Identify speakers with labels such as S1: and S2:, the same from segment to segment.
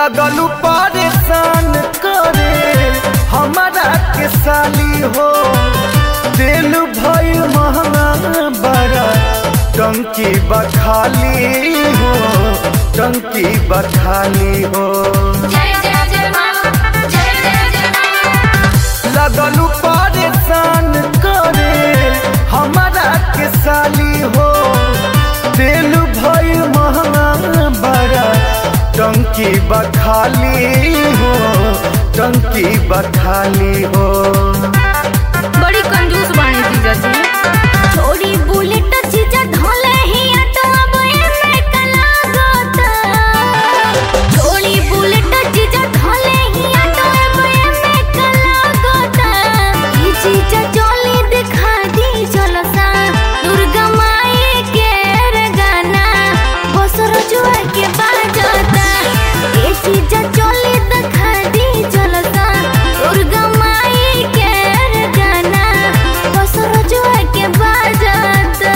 S1: लगलू परेशान करे हमारा के साली हो दिल भइल महंगा बड़ा टंकी बखाली हो टंकी बखाली हो
S2: जय जय जय माँ जय जय जय माँ
S1: लगलू परेशान करे हमारा के साली हो दिल भइल महंगा बड़ा टंकी बखाली हो टंकी बखाली हो
S2: बड़ी कंजूस बानी जीजा जी छोड़ी बुलेट जीजा ढोले ही ऑटो अब एमे कला गोता छोड़ी बुलेट जीजा ढोले ही ऑटो अब एमे कला गोता ई जीजा चोली दिखा दी चलो सा दुर्गा माई के रे गाना बसर जुआ के बाजता ई जीजा चोली दिखा दी चलो सा दुर्गा माई के रे गाना बसर जुआ के बाजता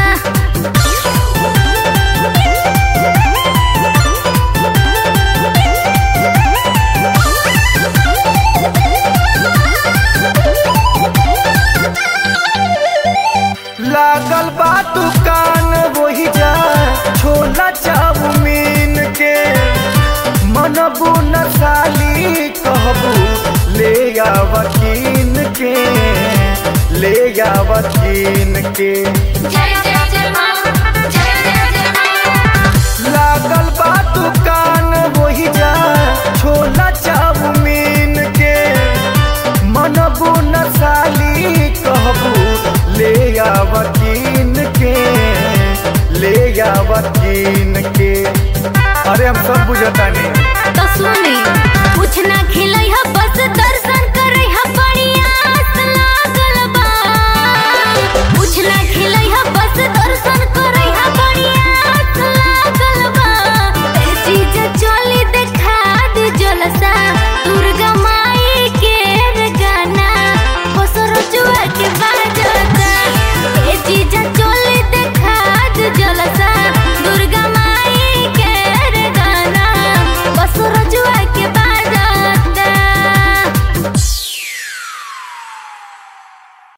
S1: लागल बा दुकान वही जा छोला चाउमीन के मनबू न साली कहबू ले आवकीन के ले आवकीन के
S2: जय जय जय माँ जय जय जय माँ
S1: लागल बा दुकान वही जा छोला चाउमीन के मनबू न साली कहबू ले आवकीन के ले आवकीन के अरे हम सब बुझतानी
S2: तो सुनी कुछ ना